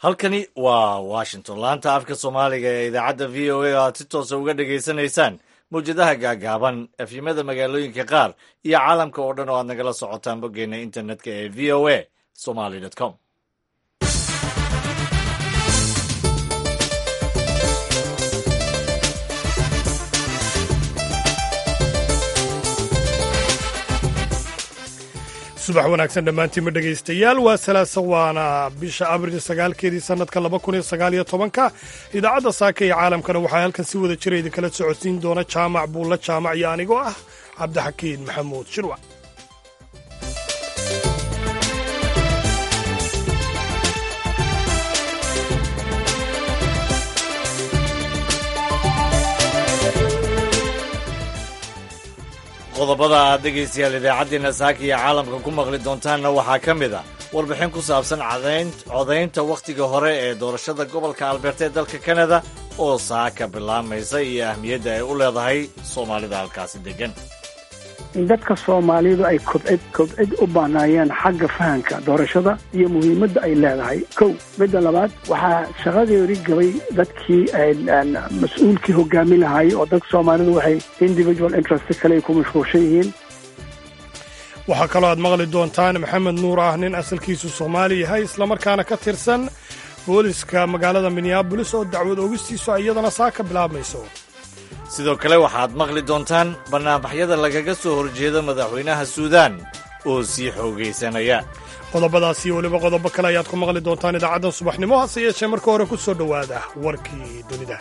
halkani waa washington laanta afka soomaaliga ee idaacadda v o a aad si toosa uga dhegaysanaysaan mawjadaha gaagaaban efyimada magaalooyinka qaar iyo caalamka oo dhan oo aad nagala socotaan boggeena internetka ee v o a somaly com subax wanaagsan dhammaantiinma dhegaystayaal waa salaasa waana bisha abril sagaalkeedii sannadka laba kun iyo sagaal iyo tobanka idaacadda saaka iyo caalamkana waxaa halkan si wada jira idinkala socodsiin doona jaamac buulla jaamac iyo anigoo ah cabdixakiin maxamuud shirwac qodobada aad dhegaystayaal idaacaddeena saaka iyo caalamka ku maqli doontaanna waxaa ka mid a warbixin ku saabsan codaynta wakhtiga hore ee doorashada gobolka albeerta ee dalka kanada oo saaka bilaamaysa iyo ahmiyadda ay u leedahay soomaalida halkaasi deggan in dadka soomaalidu ay kobcid kobcid u baanaayeen xagga fahanka doorashada iyo muhiimadda ay leedahay kow midda labaad waxaa shaqadeeri gabay dadkii mas-uulkii hogaami lahaayey oo dadka soomaalidu waxay individual interest kale ay ku mashquulshan yihiin waxaa kaloo aad maqli doontaan maxamed nuur ah nin asalkiisu soomaali yahay islamarkaana ka tirsan booliska magaalada minneabolis oo dacwad ogistiisu iyadana saa ka bilaabmayso sidoo kale waxaad maqli doontaan bannaanbaxyada lagaga soo horjeeda madaxweynaha suudaan oo sii xoogaysanaya qodobadaas iyo weliba qodobo kale ayaad ku maqli doontaan idaacaddan subaxnimo hase yeeshee marka hore ku soo dhowaada warkii dunida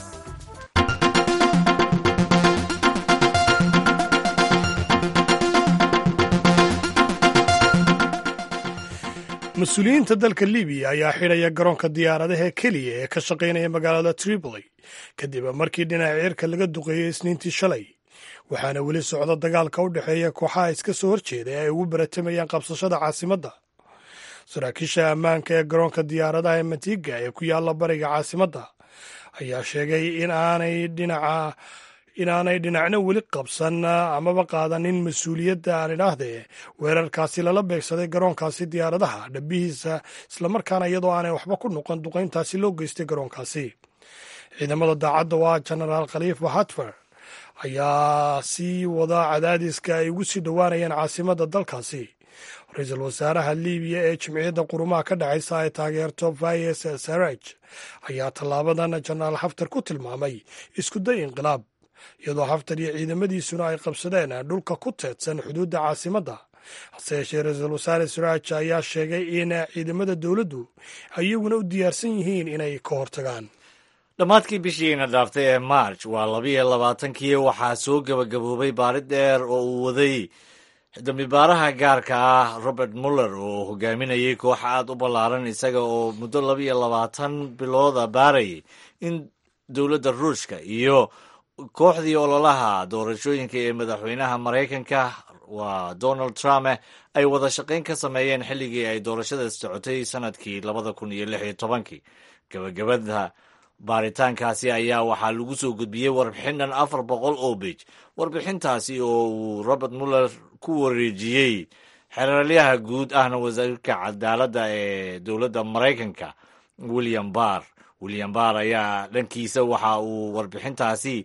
mas-uuliyiinta dalka libiya ayaa xidhaya garoonka diyaaradaha keliya ee ka shaqaynaya magaalada tripoli kadib markii dhinaca cirka laga duqeeyey isniintii shalay waxaana weli socda dagaalka u dhexeeya kooxaha iska soo horjeeda ee ay ugu baratamayaan qabsashada caasimadda saraakiisha ammaanka ee garoonka diyaaradaha ee matiga ee ku yaalla bariga caasimadda ayaa sheegay in aanay dhinaca inaanay dhinacna weli qabsan amaba qaadanin mas-uuliyadda aan idhaahdee weerarkaasi lala beegsaday garoonkaasi diyaaradaha dhabihiisa islamarkaana iyadoo aanay waxba ku noqon duqayntaasi loo geystay garoonkaasi ciidamada daacadda oo ah genaraal khaliifa hatfer ayaa sii wada cadaadiska ay ugu sii dhowaanayeen caasimadda dalkaasi ra-iisul wasaaraha libiya ee jimciyadda qurumaha ka dhexaysa ay taageerto fayes saraj ayaa tallaabadan jenaraal xaftar ku tilmaamay iskuday inqilaab iyadoo xaftar iyo ciidamadiisuna ay qabsadeen dhulka ku teedsan xuduudda caasimadda hase yeeshee ra-iisul wasaare saraaj ayaa sheegay in ciidamada dowladdu iyaguna u diyaarsan yihiin inay ka hortagaan dhammaadkii bishiina dhaaftay ee march waa labiiyo labaatankii waxaa soo gebagaboobay baari dheer oo uu waday dambibaaraha gaarka ah robert muller oo hogaaminayay koox aad u ballaaran isaga oo muddo labiiyo labaatan bilooda baarayay in dowladda ruushka iyo kooxdii ololaha doorashooyinka ee madaxweynaha maraykanka waa donald trump ay wada shaqayn ka sameeyeen xilligii ay doorashada socotay sanadkii labada kun iyo lix iyo tobankii gabagabada baaritaankaasi ayaa waxaa lagu soo gudbiyey warbixin dhan afar boqol oo bej warbixintaasi oo uu robert muller ku wareejiyey xeraalyaha guud ahna wasiirka cadaaladda ee dowladda maraykanka william barr william barr ayaa dhankiisa waxa uu warbixintaasi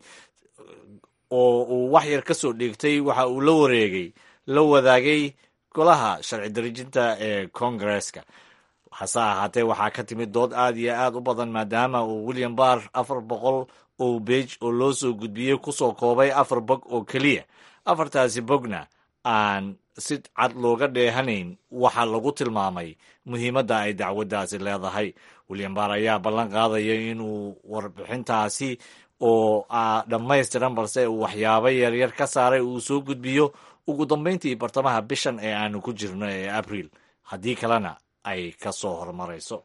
oo uu wax yar ka soo dhigtay waxa uu la wareegay la wadaagay golaha sharci darejinta ee kongareska hase ahaatee waxaa ka timid dood aad iyo aad u badan maadaama uu william barr afar boqol oo bej oo loo soo gudbiyey kusoo koobay afar bog oo keliya afartaasi bogna aan si cad looga dheehanayn waxaa lagu tilmaamay muhiimadda ay dacwaddaasi leedahay william barr ayaa ballan qaadaya inuu warbixintaasi oo dhammaystiran balse uu waxyaabo yaryar ka saaray uu soo gudbiyo ugu dambayntii bartamaha bishan ee aanu ku jirno ee abriil haddii kalena ay ka soo hormarayso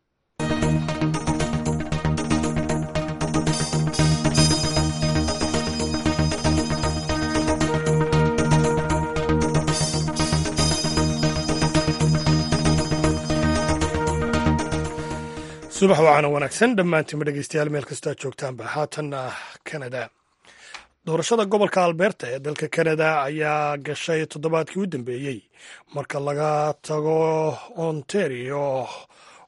subax wacaana wanaagsan dhammaantiinma dhegeystayaal meel kastaa joogtaanba haatanna kanada doorashada gobolka alberta ee dalka kanada ayaa gashay toddobaadkii u dambeeyey marka laga tago ontario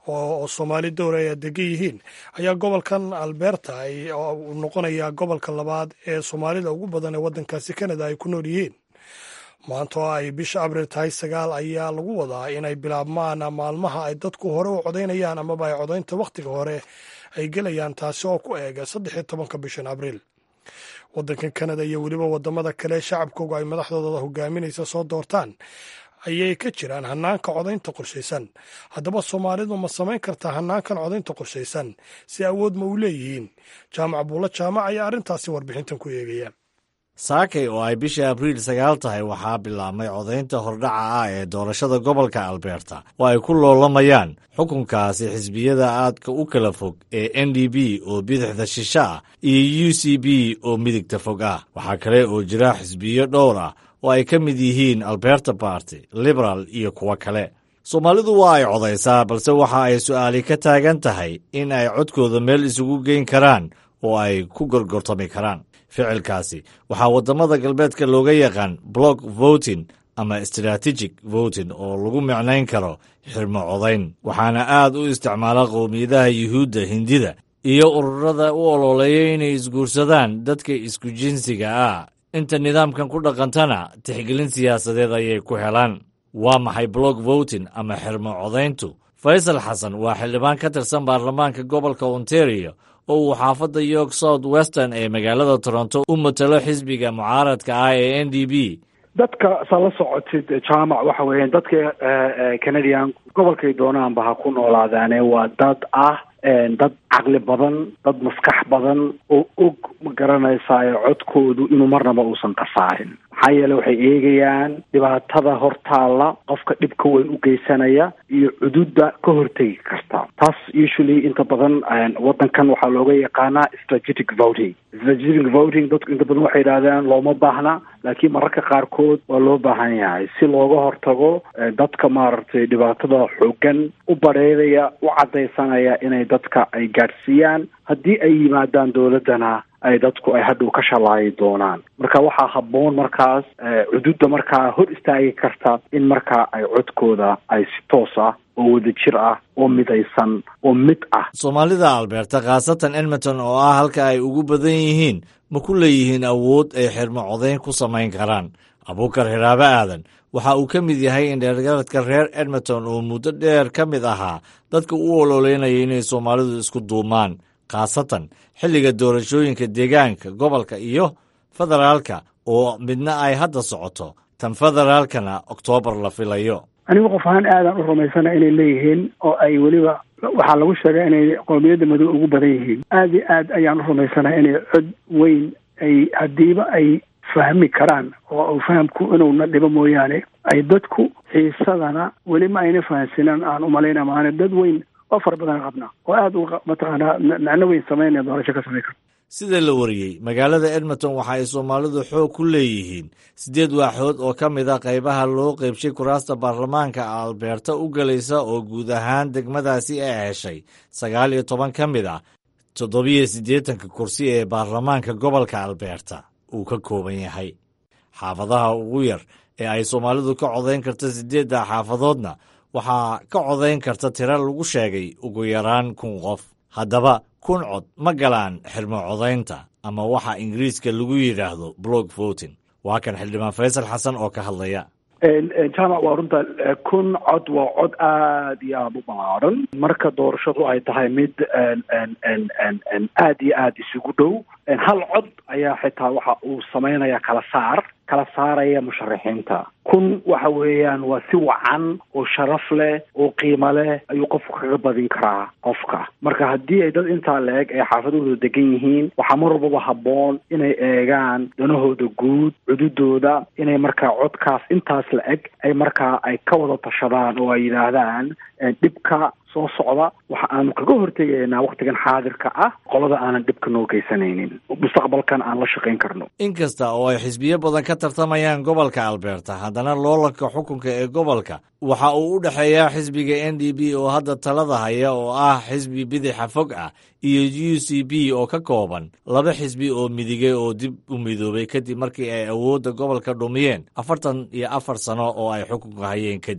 oo soomaali dowra ay degan yihiin ayaa gobolkan alberta uu noqonayaa gobolka labaad ee soomaalida ugu badan ee waddankaasi canada ay ku nool yihiin maanta oo ay bisha abriil tahay sagaal ayaa lagu wadaa inay bilaabmaan maalmaha ay dadku hore u codaynayaan amaba ay codaynta wakhtiga hore ay gelayaan taasi oo ku eega saddex iyo tobanka bishan abriil waddankan canada iyo weliba wadamada kale shacabkooga ay madaxdooda hogaaminaysa soo doortaan ayay ka jiraan hanaanka codaynta qorshaysan haddaba soomaalidu ma samayn kartaa hanaankan codaynta qorshaysan si awood ma u leeyihiin jaamac buulo jaamac ayaa arrintaasi warbixintan ku eegaya saakay oo ay bisha abriil sagaal tahay waxaa bilaabmay codaynta hordhaca ah ee doorashada gobolka alberta oo ay ku loolamayaan xukunkaasi xisbiyada aadka u kala fog ee n d b oo bidixda shishe ah iyo u c b oo midigta fog ah waxaa kale oo jira xisbiyo dhowr ah oo ay ka mid yihiin alberta barty liberal iyo kuwo kale soomaalidu waa ay codaysaa balse waxa ay su'aali ka taagan tahay in ay codkooda meel isugu geyn karaan oo ay ku gorgortami karaan ficilkaasi waxaa waddamada galbeedka looga yaqaan block voting ama strategic voting oo lagu micnayn karo xirmo codayn waxaana aad u isticmaala qowmiyadaha yuhuudda hindida iyo ururada u ololeeya inay isguursadaan dadka isku jinsiga ah inta nidaamkan ku dhaqantana tixgelin siyaasadeed ayay ku helaan waa maxay block voting ama xirmo codayntu faysal xasan waa xildhibaan ka tirsan baarlamaanka gobolka ontario oo uu xaafadda york south western ee magaalada toronto u matalo xisbiga mucaaradka ah ee n d b dadka saa la socotid jaamac waxa weeyaan dadka canadian gobolkay doonaanba ha ku noolaadaane waa dad ah dad caqli badan dad maskax badan oo og ma garanaysaa codkoodu inuu marnaba uusan qasaarin maxaa yeele waxay eegayaan dhibaatada hortaalla qofka dhibka weyn u geysanaya iyo cududda ka hortegi karta taas usually inta badan waddankan waxaa looga yaqaanaa strategic voting strategic voting dadku inta badan waxay yidhahdaan looma baahna laakiin mararka qaarkood waa loo baahan yahay si looga hortago dadka maaragtay dhibaatada xoogan u badheedaya u caddaysanaya inay dadka ay gaadhsiiyaan haddii ay yimaadaan dowladdana ay dadku ay hadhow ka shalaayi doonaan marka waxaa habboon markaas cududda markaa hor istaagi karta in markaa ay codkooda ay si toos ah oo wadajir ah oo midaysan oo mid ah soomaalida alberta khaasatan edmonton oo ah halka ay ugu badan yihiin ma ku leeyihiin awood ay xirmo codayn ku samayn karaan abuukar hiraabo aadan waxa uu ka mid yahay indheergaradka reer edmonton oo muddo dheer ka mid ahaa dadka u ololeynaya inay soomaalidu isku duumaan khaasatan xilliga doorashooyinka deegaanka gobolka iyo federaalka oo midna ay hadda socoto tan federaalkana oktoobar la filayo anigu qof ahaan aadaan u rumaysana inay leeyihiin oo ay weliba waxaa lagu sheegay inay qowmiyadda madow ugu badan yihiin aad iyo aad ayaan u rumaysana inay cod weyn ay haddiiba ay fahmi karaan oo fahamku inuuna dhibo mooyaane ay dadku xiisadana weli ma ayna fahansinan aan umalayna maana dad weyn oo fara badan qabna oo aada u mataqaanaa macno weyn samaynaya doorasho ka samayn karta sida la wariyey magaalada edmonton waxa ay soomaalidu xoog ku leeyihiin siddeed waaxood oo ka mid a qaybaha loo qeybshay kuraasta baarlamaanka albeerta u gelaysa oo guud ahaan degmadaasi ay heshay sagaal iyo toban ka mid ah toddobiyo siddeetanka kursi ee baarlamaanka gobolka albeerta uu ka kooban yahay xaafadaha ugu yar ee ay soomaalidu ka codayn karta siddeedda xaafadoodna waxaa ka codayn karta tiro lagu sheegay ugu yaraan kun qof haddaba kun cod ma galaan xirmo codaynta ama waxa ingiriiska lagu yidhaahdo block voting waa kan xildhibaan faysal xasan oo ka hadlaya jaamac waa runta kun cod waa cod aad iyo aada u ballaaran marka doorashadu ay tahay mid aad iyo aada isugu dhow hal cod ayaa xitaa waxa uu samaynaya kala saar kala saaraya musharaxiinta kun waxa weeyaan waa si wacan oo sharaf leh oo qiimo leh ayuu qofku kaga badin karaa qofka marka haddii ay dad intaa la-eg ay xaafadahooda degan yihiin waxaa mar walbaba habboon inay eegaan danahooda guud cududooda inay markaa codkaas intaas la-eg ay markaa ay ka wada tashadaan oo ay yidhaahdaan dhibka soo socda waxa aanu kaga hortegaynaa waktigan xaadirka ah qolada aanan dhibka noo geysanaynin mustaqbalkan aan la shaqayn karno inkasta oo ay xisbiyo badan ka tartamayaan gobolka albeerta haddana loolanka xukunka ee gobolka waxa uu u dhexeeyaa xisbiga n d b oo hadda talada haya oo ah xisbi bidixa fog ah iyo u c b oo ka kooban laba xisbi oo midigay oo dib u midoobay kadib markii ay awoodda gobolka dhumiyeen afartan iyo afar sano oo ay xukunka hayeen kadib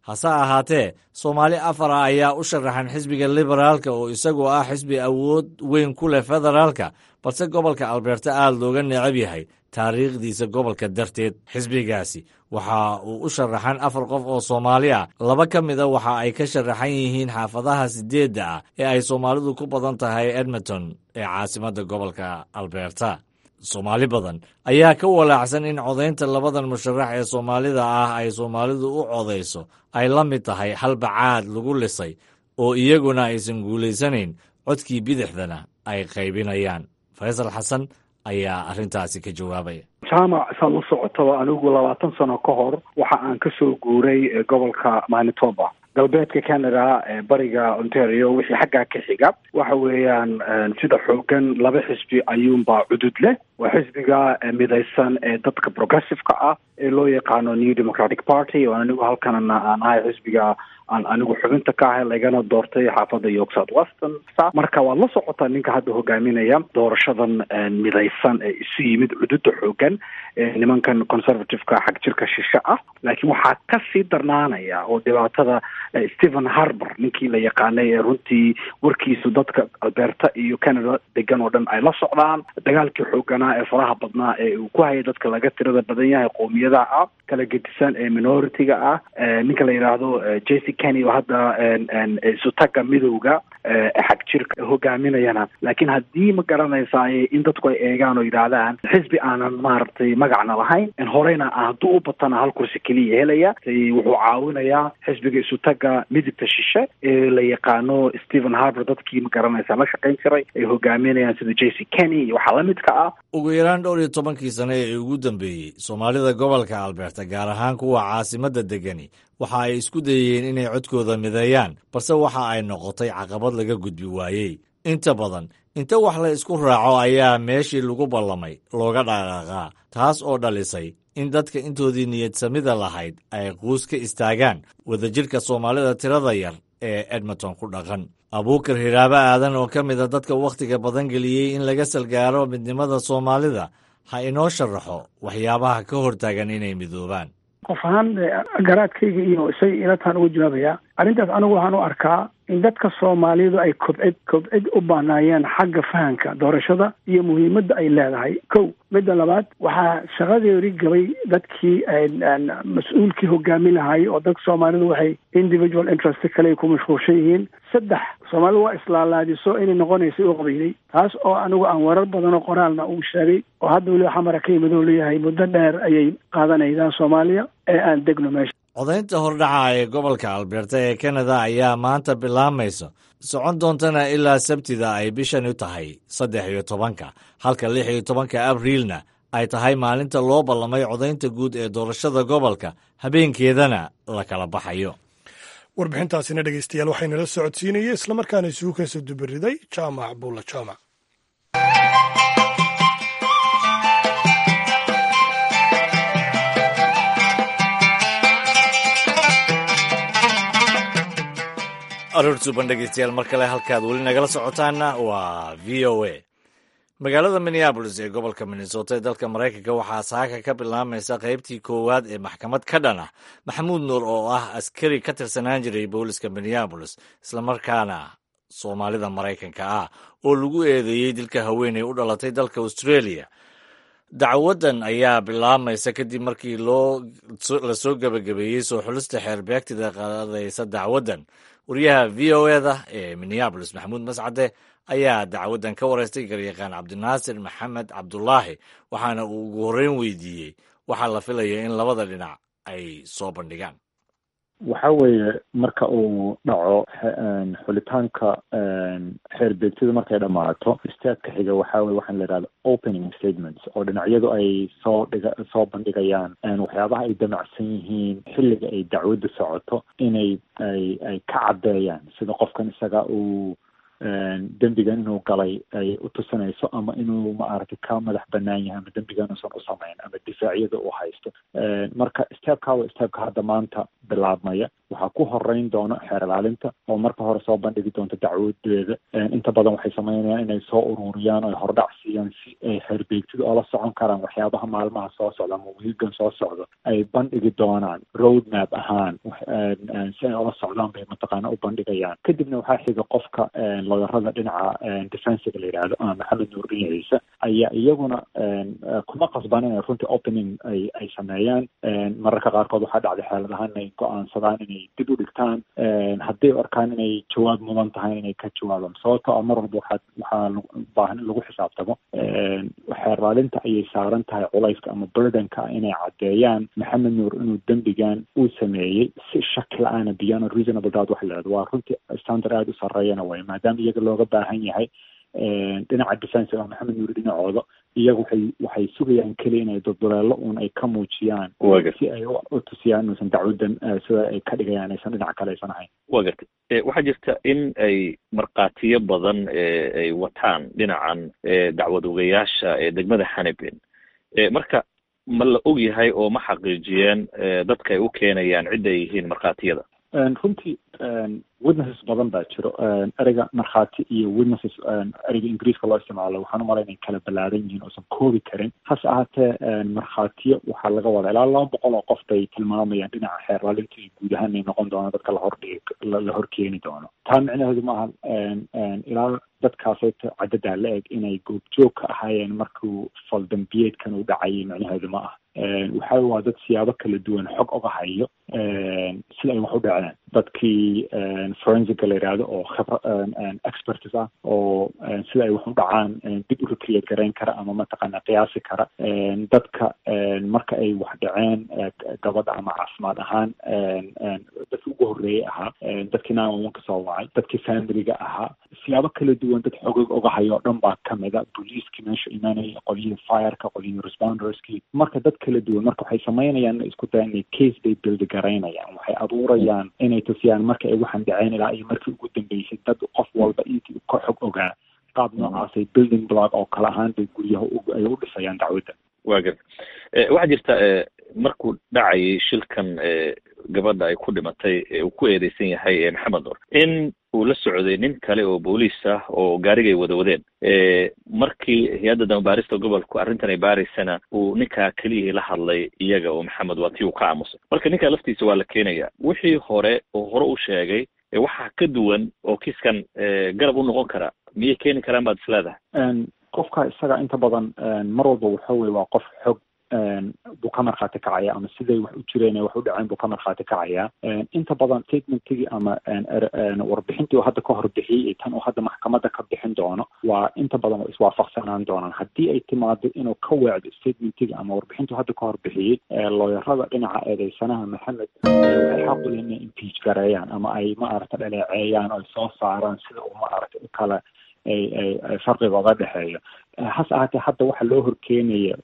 hase ahaatee soomaali afara ayaa u sharaxan xisbiga liberaalka oo isagoo ah xisbi awood weyn ku leh federaalka balse gobolka albeerta aad looga necab yahay taariikhdiisa gobolka darteed xisbigaasi waxa uu u sharaxan afar qof oo soomaali ah laba ka mida waxa ay ka sharaxan yihiin xaafadaha sideedda ah ee ay soomaalidu ku badan tahay edmonton ee caasimadda gobolka albeerta soomaali badan ayaa ka walaacsan in codaynta labadan musharax ee soomaalida ah ay soomaalidu u codayso ay la mid tahay halbacaad lagu lisay oo iyaguna aysan guulaysanayn codkii bidixdana ay qaybinayaan faysal xasan ayaa arrintaasi ka jawaabaya jaamac saad la socotaba anigu labaatan sano ka hor waxa aan kasoo guuray gobolka manitoba galbeedka canada bariga ontario wixii xaggaa ka xiga waxa weeyaan sida xoogan laba xisbi ayuunbaa cudud leh waa xisbiga midaysan ee dadka progressiveka ah ee loo yaqaano new democratic party oo anigu halkanna aan ahay xisbiga aan anigu xubinta ka ahay lagana doortay xaafadda york south western marka waad la socotaa ninka hadda hogaaminaya doorashadan midaysan ee isu yimid cududa xoogan nimankan conservativeka xag jirka shishe ah laakiin waxaa kasii darnaanaya oo dhibaatada stephen harbour ninkii la yaqaanay ee runtii warkiisu dadka alberta iyo canada degan oo dhan ay la socdaan dagaalkii xooganaa ee faraha badnaa ee uu ku hayay dadka laga tirada badan yahay qoomiyadaha ah kala gedisan ee minority-ga ah ninka la yidhaahdo jc kenny oo hadda isutaga midowga xag jirka hogaaminayana laakiin haddii ma garanaysaay in dadku ay eegaan oo yidhaahdaan xisbi aanan maaragtay magacna lahayn horeyna hadduu u batana hal kursi keliya helaya wuxuu caawinayaa xisbiga isutaga midigta shishe ee la yaqaano stephen harbour dadkii ma garanaysa la shaqayn jiray ay hogaaminayaan sida j c kenny iyo waxaa lamidka ah ugu yaraan dhowr iyo tobankii sane ee ugu dambeeyey soomaalida gobolka alberta gaar ahaan kuwa caasimadda degani waxa ay isku dayeen inay codkooda mideeyaan balse waxa ay noqotay caqabad laga gudbi waayey inta badan inta wax la isku raaco ayaa meeshii lagu ballamay looga dhaqaaqaa taas oo dhalisay in dadka intoodii niyad samida lahayd ay quus ka istaagaan wadajirka soomaalida tirada yar ee edmonton ku dhaqan abuukar hiraabo aadan oo ka mida dadka wakhtiga badan geliyey in laga salgaaro midnimada soomaalida ha inoo sharaxo waxyaabaha ka hortaagan inay midoobaan qof ahaan garaadkayga iyo isaga ilataan uga jawaabaya arrintaas anigu waxaan u arkaa in dadka soomaalidu ay kobcid kobcid u baanaayeen xagga fahanka doorashada iyo muhiimadda ay leedahay kow midda labaad waxaa shaqadeeri gabay dadkii mas-uulkii hogaami lahaay oo dadka soomaalidu waxay individual interest kale ku mashquulshan yihiin saddex soomaalidu waa islaalaadiso inay noqonaysay u qabayday taas oo anigu aan warar badan oo qoraalna uu sheegay oo hadda weliba xamara ka yimid oo leeyahay muddo dheer ayay qaadanaydaan soomaaliya ee aan degno meesha codaynta hordhaca ee gobolka alberta ee kanada ayaa maanta bilaamaysa socon doontana ilaa sabtida ay bishani tahay saddex iyo tobanka halka lix iyo tobanka abriilna ay tahay maalinta loo ballamay codaynta guud ee doorashada gobolka habeenkeedana la kala baxayo warbixintaasina dhegeystayaal waxaynala socodsiinaya islamarkaana isugu keenso dubiriday jaamac buulla jaamac aroor suuban dhegeystayaal mar kale halkaad weli nagala socotaanna waa v o a magaalada minneabolis ee gobolka minnesota ee dalka maraykanka waxaa saaka ka bilaamaysa qaybtii koowaad ee maxkamad ka dhan ah maxamuud nuur oo ah askari ka tirsanaan jiray booliska minneabolis islamarkaana soomaalida maraykanka ah oo lagu eedeeyey dilka haweeney u dhalatay dalka australia dacwadan ayaa bilaamaysa kadib markii la soo gebagabeeyey soo xulista xeerbeegtida qaadaysa dacwadan wariyaha v o eda ee minneabolis maxamuud mascade ayaa dacwadan ka wareystay garyaqaan cabdinaasir maxamed cabdulaahi waxaana uu ugu horreyn weydiiyey waxaa la filaya in labada dhinac ay soo bandhigaan waxa weeye marka uu dhaco xulitaanka xeer beegtida markay dhammaato istaadka xiga waxa weye waxaan la yidhahda opening statements oo dhinacyadu ay soo dhiga soo bandhigayaan waxyaabaha ay damacsan yihiin xilliga ay dacwadda socoto inay ay ay ka caddeeyaan sida qofkan isaga uu dembigan inuu galay ay u tusinayso ama inuu maaragtay ka madax banaan yahay ama dembigan uusan u samayn ama difaacyada uu haysto marka stepka waa stepka hadda maanta bilaabmaya waxaa ku horeyn doona xeer ilaalinta oo marka hore soo bandhigi doonta dacwadeeda inta badan waxay sameynayaan inay soo ururiyaan oy hordhac siiyaan si ay xeerbeegtida oola socon karaan waxyaabaha maalmaha soo socda ama wiigan soo socdo ay bandhigi doonaan road map ahaan si ay ola socdaan bay mataqaana u bandhigayaan kadibna waxaa xiga qofka looyarada dhinaca defensiga la yidhaahdo ama maxamed nuurdin ciise ayaa iyaguna kuma qasban inay runtii opening ay ay sameeyaan mararka qaarkood waxaa dhacday xeelad ahaan inay go-aansadaan inay dib u dhigtaan hadday u arkaan inay jawaab mudan tahay inay ka jawaabaan sababto a mar walba waxaa waxaa baahan in lagu xisaabtamo xeerlaalinta ayay saaran tahay culayska ama burdenka inay caddeeyaan maxamed nuur inuu dembigan uu sameeyey si shaki la-aana beyond reasonable doubt waxa la yidhahdo waa runtii standard aada u sarreeyana way maadaama iyaga looga baahan yahay dhinaca defensive a maxamed nuuri dhinacooda iyaga waxay waxay sugayaan keliya inay dulduleelo uun ay ka muujiyaan si ay u tusiyaan inuusan dacwadan sida ay ka dhigayaan aysan dhinac kale aysan ahayn wa gartay waxaa jirta in ay markhaatiyo badan ay wataan dhinacan dacwad ogayaasha ee degmada xanibin marka ma la og yahay oo ma xaqiijiyeen dadka ay u keenayaan cidda ay yihiin markhaatiyada runtii witnesses badan baa jiro ereyga markhaati iyo witnesses ereyga ingiriiska loo isticmaalo waxaan u malay inay kala ballaaran yihiin oosan koobi karin hase ahaatee markhaatiyo waxaa laga wadaa ilaa laba boqol oo qof bay tilmaamayaan dhinaca xeerlaalinta iyo guud ahaan ay noqon doona dadka lahordhigi la horkeeni doono taa micnaheedu maaha ilaa dadkaasayta caddadaa la eg inay goobjoog ka ahaayeen markuu faldambiyeedkan uu dhacayay micnaheedu ma ah waxa waa dad siyaabo kala duwan xog oga hayo sida ay wax u dhaceen dadkii forensica la yidhaahdo oo khibra experts ah oo sida ay wax u dhacaan dib u recreate garayn kara ama mataqaana qiyaasi kara dadka marka ay wax dhaceen gabadha ama caafimaad ahaan dadki ugu horreeyey ahaa dadkii nine one one kasoo wacay dadkii familiga ahaa siyaabo kala duwan dad xogog oga hayo o dhan baa kamida booliiskii meesha imaanaya qolyihii fireka qolyihii responderskii marka dad kala duwan marka waxay samaynayaan inay isku dayaan inay case bay buildi garaynayaan waxay abuurayaan inay tusiyaan marka ay waxaan dhaceen ilaa iyo markii ugu dambeysay dad qof walba intii ka xog ogaa qaab noocaasay building block oo kale ahaan bay guryaha ay u dhisayaan dacwadda wa garta waxaa jirta markuu dhacayay shilkan gabadha ay ku dhimatay uu ku eedeysan yahay maxamed nur in uu la socday nin kale oo booliis ah oo gaarigay wada wadeen markii hay-adda damabaarista gobolku arrintan ay baaraysana uu ninkaa keliyihii la hadlay iyaga oo maxamed waa tii uu ka aamusay marka ninkaa laftiisa waa la keenaya wixii hore oo hore u sheegay waxaa ka duwan oo kiiskan garab u noqon kara miyay keeni karaan baad isleedahay qofka isaga inta badan mar walba waxa weye waa qof xog buu ka markhaati kacaya ama siday wax u jireen wax u dhaceen buu ka markhaati kacaya inta badan statementigii ama warbixintii uu hadda ka hor bixiyey iyo tan uu hadda maxkamadda ka bixin doono waa inta badan waa iswaafaqsanaan doonaan haddii ay timaado inuu ka weecdo statementigii ama warbixintii hadda ka hor bixiyey looyarada dhinaca eedeysanaha maxamed waxay xaq u leeyihin inay impeach gareeyaan ama ay maaragta dhaleeceeyaan oo ay soo saaraan sida uu maaragta u kala ay ay farqiga oga dhexeeyo hase ahaatee hadda waxaa loo horkeenaya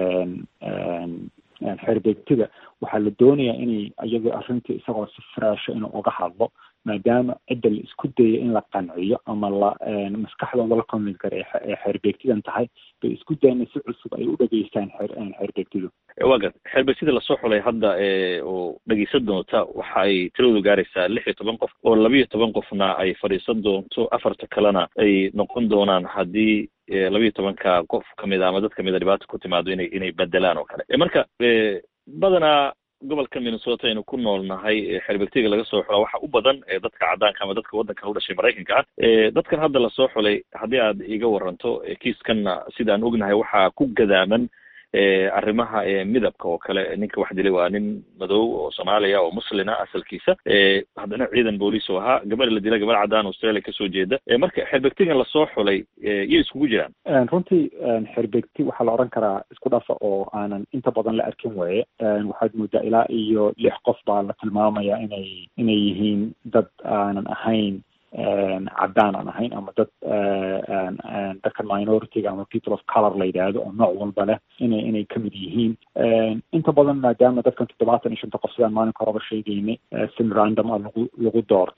xeerbeegtida waxaa la doonayaa inay iyagoo arrintii isagoo si faraasho inuu uga hadlo maadaama cidda la isku dayay in la qanciyo ama la maskaxdooda la convince kara ee xeerbeegtidan tahay bay isku dayeen si cusub ay u dhageystaan xeer xeerbeegtidu waa gart xeerbeegtida lasoo xulay hadda oo dhegeysan doonta waxa ay tiradoodu gaaraysaa lix iyo toban qof oo labiiyo toban qofna ay fadhiisan doonto afarta kalena ay noqon doonaan haddii labiiyo tobanka qof kamid a ama dad kamid a dhibaata ku timaado inay inay bedelaan oo kale marka badanaa gobolka minnesota aynu ku nool nahay xerbegtiga laga soo xula waxa u badan dadka caddaanka ama dadka waddanka u dhashay maraykanka ah dadkan hadda lasoo xulay haddii aad iga waranto kiiskanna sidaan ognahay waxaa ku gadaaman arrimaha midabka oo kale ninka wax dilay waa nin madow oo soomaaliya oo muslina asalkiisa haddana ciidan booliis oo ahaa gabadha la dilay gabadh caddaan australia kasoo jeeda marka xerbegtigan lasoo xulay yay iskugu jiraan runtii xerbegti waxaa la odhan karaa isku dhafa oo aanan inta badan la arkin weeye waxaad moodaa ilaa iyo lix qof baa la tilmaamaya inay inay yihiin dad aanan ahayn caddaan aan ahayn ama dad dadka minority-ga ama people of color la yidhaahdo oo nooc walba leh inay inay kamid yihiin inta badan maadaama dadkan toddobaatan iyo shanta qof sidaan maalinka horeba sheegaynay sim random a lagu lagu doortay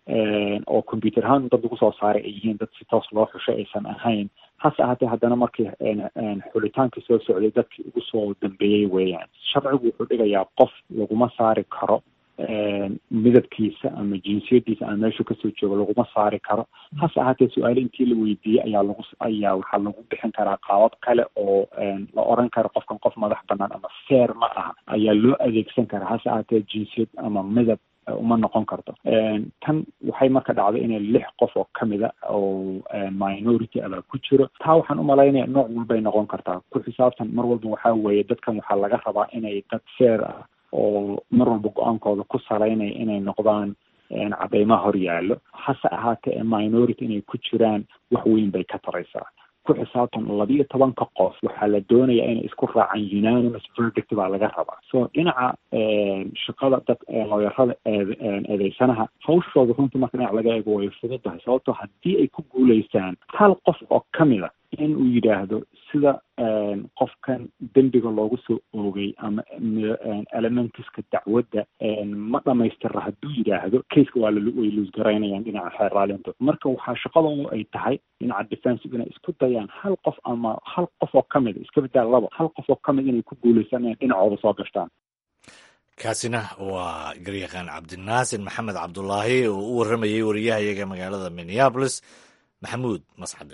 oo combyuter ahaan dad lagu soo saaray ay yihiin dad si toos loo xushay aysan ahayn hase ahaatee haddana markii xulitaankii soo socday dadkii ugu soo dambeeyey weeyaan sharcigu wuxuu dhigayaa qof laguma saari karo midabkiisa ama jinsiyadiisa ama meeshuu kasoo joogo laguma saari karo hase ahaatee su-aale intii la weydiiyey ayaa lagu ayaa waxaa lagu bixin karaa qaabab kale oo la oran karo qofkan qof madax banaan ama feer ma aha ayaa loo adeegsan karaa hase ahaatee jinsiyad ama midab uma noqon karto tan waxay marka dhacday inay lix qof oo kamida oo minority abaa ku jiro taa waxaan umalaynaya nooc walbay noqon kartaa ku xisaabtan mar walba waxaa weeye dadkan waxaa laga rabaa inay dad feer ah oo mar walba go-aankooda ku salaynaya inay noqdaan cadeymaha hor yaallo hase ahaatee minority inay ku jiraan wax weyn bay ka taraysaa ku xisaabtan labiyo tobanka qof waxaa la doonayaa inay isku raacaan unanimous verdict baa laga rabaa so dhinaca shaqada dad looyarada eedeysanaha hawshooda runtii marka dhinac laga eego way fududahay sababtoo haddii ay ku guulaystaan hal qof oo kamid a in uu yidhaahdo sida qofkan dembiga loogu soo oogay ama elementiska dacwadda ma dhamaystira hadduu yidhaahdo caseka waa way luusgaraynayaan dhinaca xeeraalinta marka waxaa shaqadoodu ay tahay dhinaca defensive inay isku dayaan hal qof ama hal qof oo kamid a iska bedaa labo hal qof oo kamid inay ku guulaystaan inay dhinacooda soo gashtaan kaasina waa garyaqaan cabdinaasir maxamed cabdulaahi oo u warramayay wariyahayaga magaalada minneabolis maxamuud mascade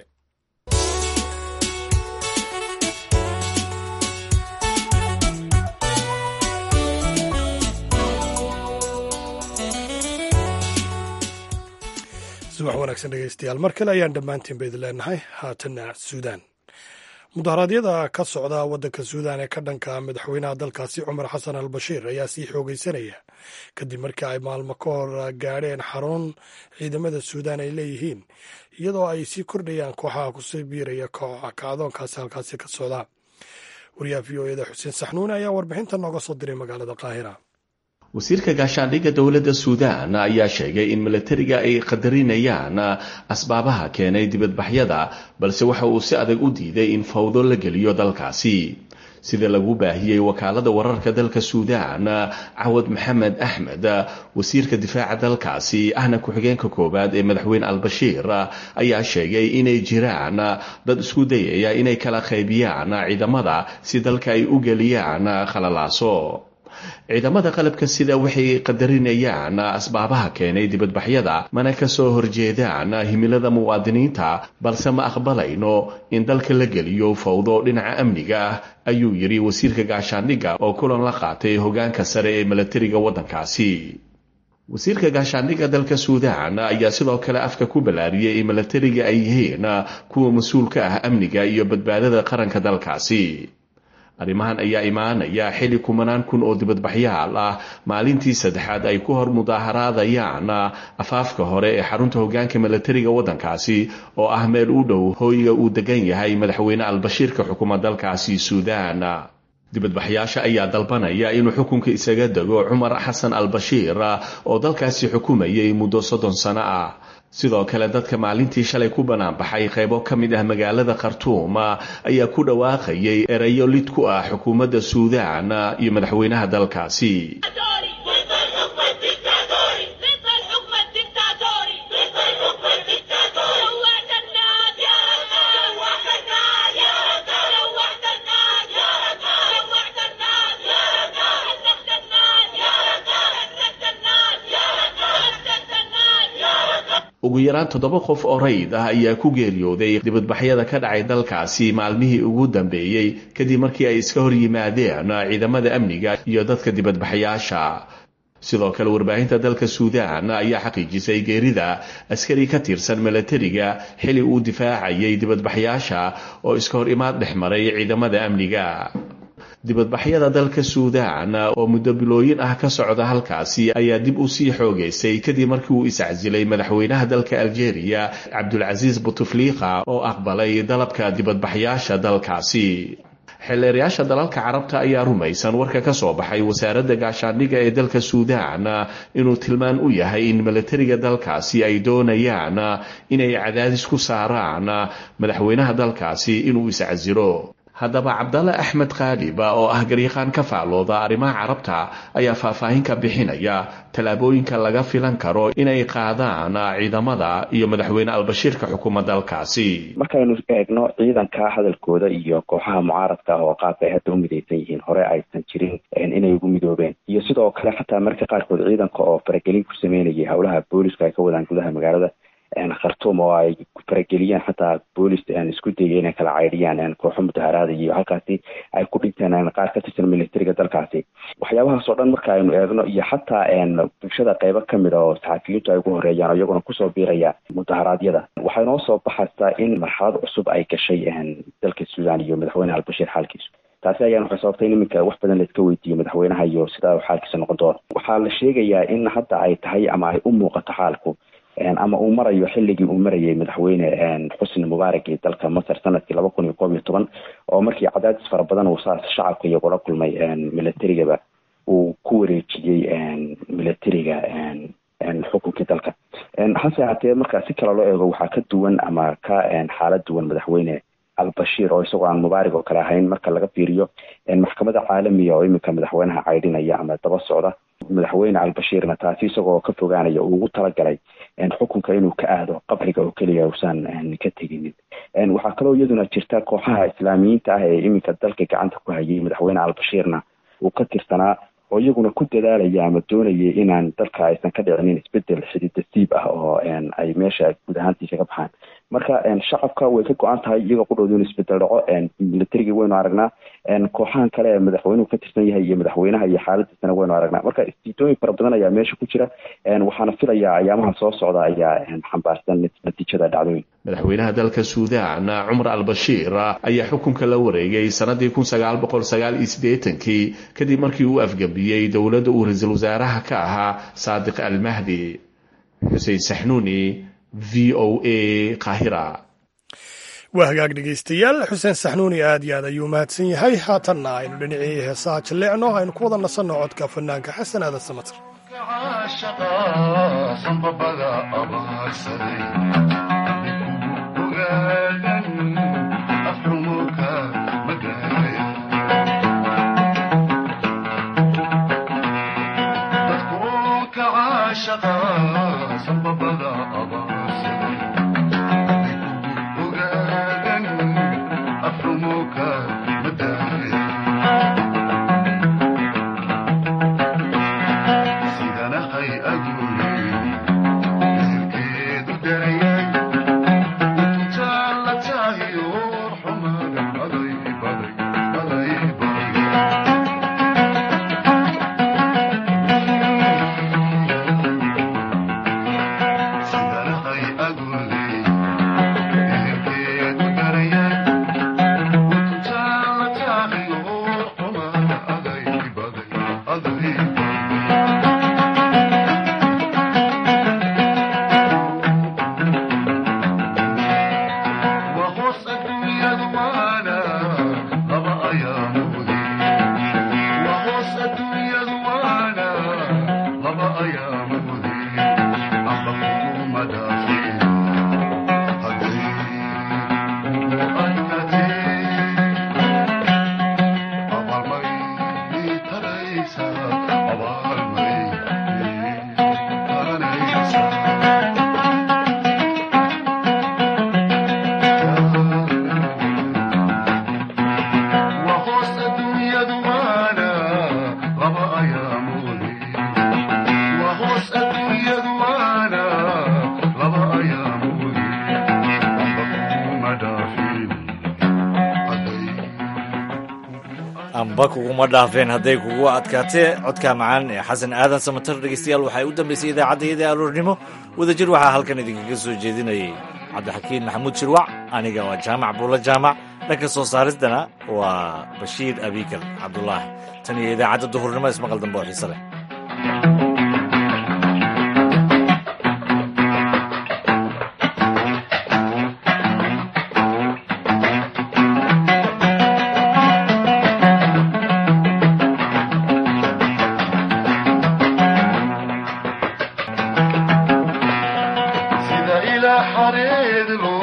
subax wanaagsan dhegeystayaal mar kale ayaan dhammaantiin ba idin leenahay haatanna suudaan mudaharaadyada ka socda waddanka suudaan ee ka dhanka madaxweynaha dalkaasi cumar xasan al bashiir ayaa sii xoogeysanaya kadib markii ay maalmo ka hor gaadheen xarun ciidamada suudaan ay leeyihiin iyadoo ay sii kordhayaan kooxaha kusii biiraya kacdoonkaasi halkaasi ka socda wariyaha v o eda xuseen saxnuune ayaa warbixinta nooga soo diray magaalada qaahira wasiirka gaashaandhigga dowladda suudaan ayaa sheegay in milatariga ay qadarinayaan asbaabaha keenay dibadbaxyada balse waxa uu si adag u diiday in fawdo la geliyo dalkaasi sida lagu baahiyey wakaalada wararka dalka suudaan cawad maxamed axmed wasiirka difaaca dalkaasi ahna ku-xigeenka koowaad ee madaxweyne albashiir ayaa sheegay inay jiraan dad isku dayaya inay kala qaybiyaan ciidamada si dalka ay u geliyaan khalalaaso ciidamada qalabka sida waxay qadarinayaan asbaabaha keenay dibadbaxyada mana ka soo horjeedaan himilada muwaadiniinta balse ma aqbalayno in dalka la geliyo fawdo dhinaca amniga ah ayuu yidhi wasiirka gaashaandhigga oo kulan la qaatay hogaanka sare ee milatariga waddankaasi wasiirka gaashaandhigga dalka suudaan ayaa sidoo kale afka ku ballaariyey in milatariga ay yihiin kuwa mas-uulka ah amniga iyo badbaadada qaranka dalkaasi arrimahan ayaa imaanaya xilli kumanaan kun oo dibadbaxyaal ah maalintii saddexaad ay ku hor mudaaharaadayaan afaafka hore ee xarunta hogaanka milatariga waddankaasi oo ah meel u dhow hooyiga uu degan yahay madaxweyne albashiirka xukuma dalkaasi suudaan dibadbaxyaasha ayaa dalbanaya inuu xukunka isaga dego cumar xasan albashiir oo dalkaasi xukumayay muddo soddon sano ah sidoo kale dadka maalintii shalay ku banaanbaxay qaybo ka mid ah magaalada khartuum ayaa ku dhawaaqayay erayo lid ku ah xukuumadda suudaan iyo madaxweynaha dalkaasi ugu yaraan toddoba qof oo rayid ah ayaa ku geeriyooday dibadbaxyada ka dhacay dalkaasi maalmihii ugu dambeeyey kadib markii ay iska hor yimaadeen ciidamada amniga iyo dadka dibadbaxyaasha sidoo kale warbaahinta dalka suudaan ayaa xaqiijisay geerida askari ka tirsan milatariga xili uu difaacayay dibadbaxyaasha oo iska hor imaad dhex maray ciidamada amniga dibadbaxyada dalka suudaan oo muddo bilooyin ah ka socda halkaasi ayaa dib u sii xoogaysay kadib markii uu iscasilay madaxweynaha dalka aljeeriya cabdulcasiis butufliqa oo aqbalay dalabka dibadbaxyaasha dalkaasi xeelleerayaasha dalalka carabta ayaa rumaysan warka ka soo baxay wasaaradda gaashaandhigga ee dalka suudaan inuu tilmaan u yahay in milatariga dalkaasi ay doonayaan inay cadaadis ku saaraan madaxweynaha dalkaasi inuu iscasilo haddaba cabdalle axmed kaaliba oo ah garyaqaan ka faallooda arrimaha carabta ayaa faahfaahin ka bixinaya tallaabooyinka laga filan karo inay qaadaan ciidamada iyo madaxweyne albashiirka xukuma dalkaasi markaynu eegno ciidanka hadalkooda iyo kooxaha mucaaradka ah oo qaabka ay hadda u midaysan yihiin hore aysan jirin inay ugu midoobeen iyo sidoo kale xataa marka qaarkood ciidanka oo faragelin ku sameynayay howlaha booliska ay ka wadaan gudaha magaalada khartuum oo ay farageliyeen xataa boolis isku dayay inay kala caydhiyaan kooxo mudaharaada iyo halkaasi ay ku dhinteen qaar ka tirsan militariga dalkaasi waxyaabahaas oo dhan marka aynu eegno iyo xataa bulshada qeybo kamid a oo saxafiyiintu ay ugu horeeyaan oo iyaguna kusoo biiraya mudaharaadyada waxay noo soo baxaysaa in marxalad cusub ay gashay dalka suudaan iyo madaxweyne albashiir xaalkiisu taasi ayaan waxay sababtay in iminka wax badan laiska weydiiyo madaxweynaha iyo sida xaalkiisa noqon doono waxaa la sheegayaa in hadda ay tahay ama ay u muuqato xaalku ama uu marayo xilligii uu marayay madaxweyne xusni mubaarak ee dalka masar sanadkii laba kun iyo koob iyo toban oo markii cadaadis fara badan uu saas shacabka iyagula kulmay militarigaba uu ku wareejiyey militariga xukunkii dalka hase haatee marka si kale loo eego waxaa ka duwan ama ka xaalad duwan madaxweyne albashiir oo isagoo aan mubaarig oo kale ahayn marka laga fiiriyo maxkamada caalamiga oo iminka madaxweynaha caydhinaya ama daba socda madaxweyne albashiirna taasi isagoo ka fogaanaya uu ugu talagalay xukunka inuu ka aado qabriga oo keliya uusan ka teginin waxaa kaloo iyaduna jirta kooxaha islaamiyiinta ah ee iminka dalka gacanta ku hayay madaxweyne albashiirna uu ka tirsanaa oo iyaguna ku dadaalaya ama doonaya inaan dalka aysan ka dhicinin isbedel xididasiib ah oo ay meesha guud ahaantii kaga baxaan marka shacabka way ka go-an tahay iyagoo qudhooda inu isbedel dhaco militarigii waynu aragnaa kooxahan kale ee madaxweynuhu ka tirsan yahay iyo madaxweynaha iyo xaaladiisana waynu aragnaa marka istiitooyin fara badan ayaa meesha ku jira waxaana filayaa ayaamaha soo socda ayaa xambaarsan natiijada dhacdooyin madaxweynaha dalka suudaan cumar albashiir ayaa xukunka la wareegay sanadii kun sagaal boqol sagaal iyo siddeetankii kadib markii uu afgambiyey dowladda uu ra-iisul wasaaraha ka ahaa saadiq almahdi xuseen saxnuuni v o a kahira waa hagaag dhegaystayaal xuseen saxnuuni aad iyo aad ayuu mahadsan yahay haatanna aynu dhinacii heesaha jalleecno aynu ku wada nasanno codka fanaanka xasan aadan samatir amba kuguma dhaafeen hadday kugu adkaatee codka macaan ee xasan aadan samatar dhegeystayaal waxay u dambeysay idaacaddayada aroornimo wadajir waxaa halkan idinkaga soo jeedinayay cabdixakiin maxamuud shirwac aniga waa jaamac buulo jaamac dhanka soo saaristana waa bashiir abikar cabdulaahi tan iyo idaacadda duhurnimo ismaqal dambe oo xiise leh sida ilaa xareed loo